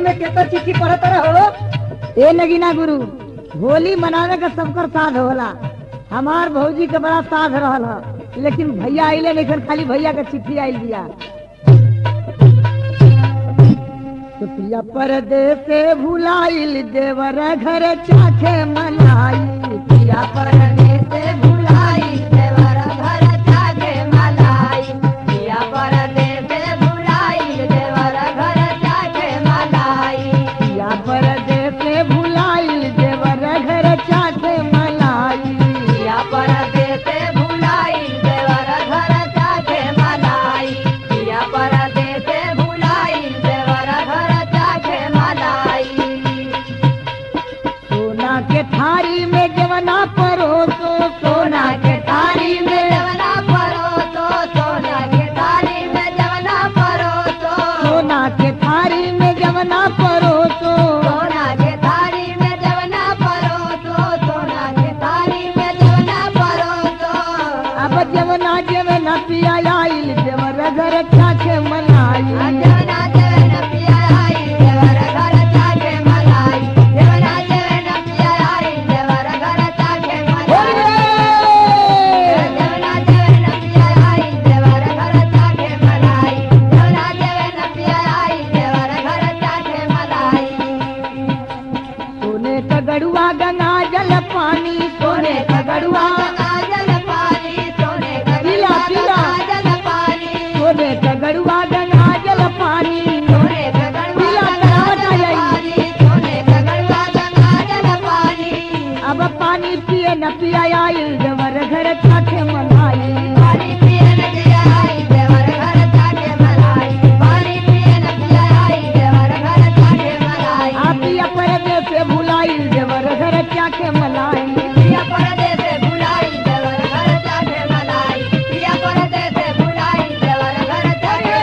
में केतो चिट्ठी पढ़त रहो ए नगीना गुरु होली मनावे का सबकर साथ होला हमार भौजी के बड़ा साथ रहल ह लेकिन भैया आइले लेकिन खाली भैया के चिट्ठी आइल दिया सुपिया परदेश से भुलाइल देवर घर चाखे मनाई पिया परदेश से भुलाइल देवर घर चाखे मनाई पिया परदेश से भुलाइल देवर घर चाखे मनाई पिया परदेश से भुलाइल देवर घर चाखे मनाई पिया परदेश से भुलाइल देवर घर चाखे मनाई पिया परदेश से भुलाइल देवर घर चाखे मनाई सोना के थारी में जवना परोसो सोना के थारी में जवना परोसो सोना के थारी में जवना परोसो सोना के थारी में जवना परोसो सोना के थारी में जवना परोसो सोना के थारी में जवना परोसो अब जवना जवना पिया आइल जवर घर चाके मनाई जवना जवना पिया आइल जवर घर चाके मनाई जवना जवना पिया आइल जवर घर चाके मनाई जवना जवना पिया आइल जवर घर चाके मनाई जवना जवना पिया आइल जवर घर चाके मनाई सोने का गड़ुआ गंगा जल पानी सोने का गड़ुआ गंगा जल पानी सोने का पीला पीला जल पानी सोने का गड़ुआ गंगा जल पानी सोने का गड़ुआ गंगा जल पानी सोने का गड़ुआ गंगा जल पानी अब पानी पिए न पिया आइल जवर घर चाखे मनाई पानी पिए न पिया आइल जवर घर चाखे मनाई पानी पिए न पिया आइल जवर घर चाखे मनाई आप पिया परदेश से भुलाइल जवर घर चाखे मनाई पिया परदेश से भुलाइल जवर घर चाखे मनाई पिया परदेश से भुलाइल जवर घर चाखे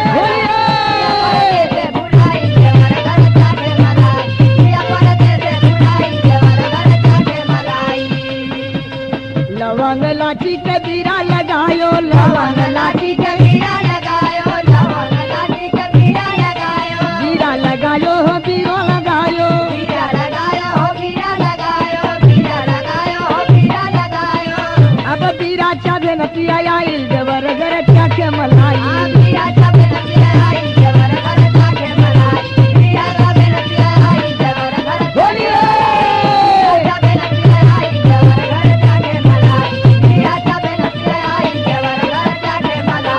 मनाई पिया परदेश से भुलाइल जवर घर चाखे मनाई पिया परदेश से भुलाइल जवर घर चाखे मनाई लवंग लाठी के बीरा लगायो लवंग लाठी के बीरा लगायो लवंग लाठी के बीरा लगायो बीरा लगायो हो बीरो लगायो बीरा लगायो हो बीरा लगायो बीरा लगायो हो बीरा लगायो अब बीरा चाबे न पिया आइल जवर घर चाके मलाई बीरा चाबे न पिया आइल जवर घर चाके मलाई बीरा चाबे न पिया आइल जवर घर बोलिए चाबे न पिया आइल जवर घर चाके मलाई बीरा चाबे न पिया आइल जवर घर चाके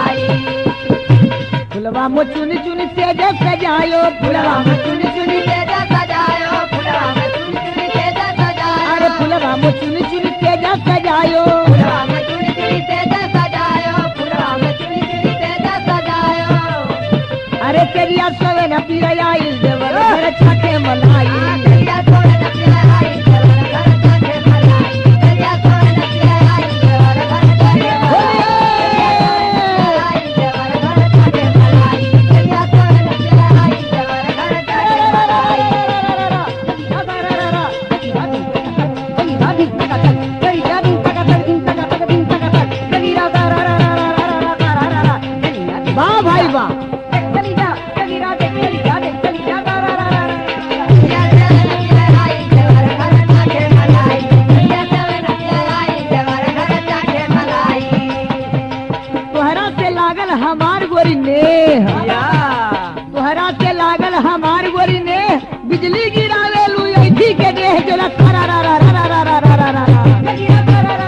मलाई फुलवा में चुनी चुनी तेज सजायो फुलवा में चुनी चुनी तेज सजायो फुलवा में चुनी चुनी तेज सजायो अरे फुलवा में चुनी चुनी तेज सजायो फुलवा में चुनी चुनी तेज सजायो फुलवा में चुनी चुनी तेज सजायो अरे तेरिया सोवे न पिया आइल देवर घर छके मलाई तेरिया सोवे न पिया आइल देवर घर छके मलाई तेरिया सोवे न पिया आइल देवर घर छके वाह भाई वाह तोहरा से लागल हमार गोरी नेह तोहरा से लागल हमार गोरी ने बिजली गिरावे लू ऐठी के देह जला तारा रा रा रा रा रा रा रा रा रा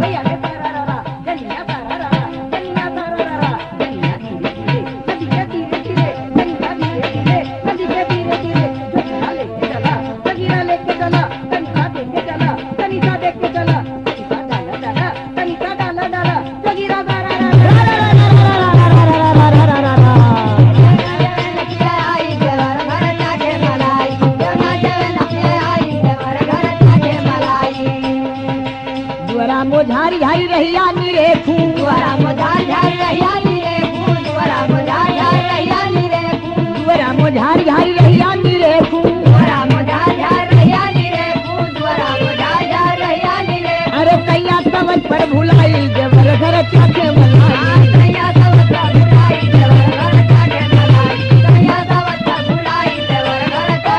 दुआरा मोझारी झारी रहिया निरे खून दुआरा मोझारी झारी रहिया निरे खून दुआरा मोझारी झारी रहिया निरे खून दुआरा मोझारी झारी रहिया निरे खून दुआरा मोझारी झारी रहिया निरे खून दुआरा मोझारी झारी रहिया निरे अरे कैया समझ पर भुलाई जबर घर चाके मलाई कैया समझ पर भुलाई जबर घर चाके मलाई कैया समझ पर भुलाई जबर घर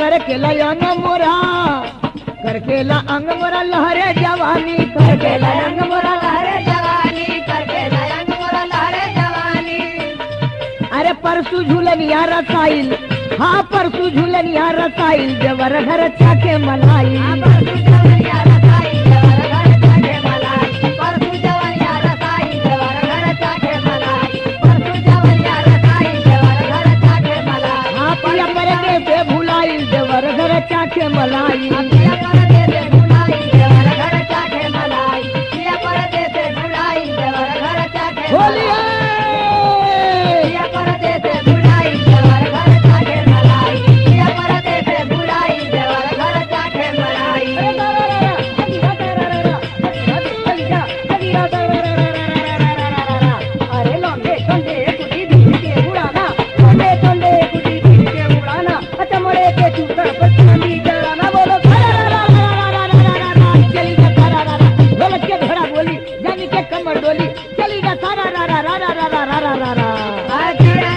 कर के अंग मोरा करके ला अंग मोरा लहरे जवानी करके ला अंग मोरा लहरे जवानी करके लयंग मोरा लहरे जवानी अरे परसू झूलनिया रसाइल हाँ परसू झूलनिया रसाइल देवर घर चाके मलाई परसु जवनिया रसाई देवर घर चाखे मलाई परसु जवनिया रसाई देवर घर चाखे मलाई परसु जवनिया रसाई देवर घर चाखे मलाई हाँ पिया पर के से भुलाइल देवर घर चाके मलाई पिया परदे से भुलाई देवर घर चाखे मलाई पिया परदे से भुलाई देवर घर चाखे बोलिए पिया परदे से भुलाई देवर घर चाखे मलाई पिया परदे से भुलाई देवर घर चाखे मलाई अरे लौंडे टोंडे कुटी बीड़ी के उड़ाना लौंडे टोंडे कुटी बीड़ी के उड़ाना चमड़े के चूतर पर चांदी जलाना बोलो चली जा सारा रा रा ढोलक के घोड़ा बोली जानी के कमर डोली चली जा सारा रा रा रा रा रा रा रा रा रा रा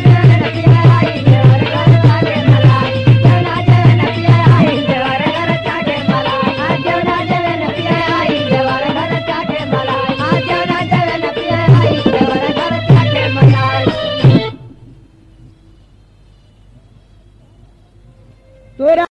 तोरा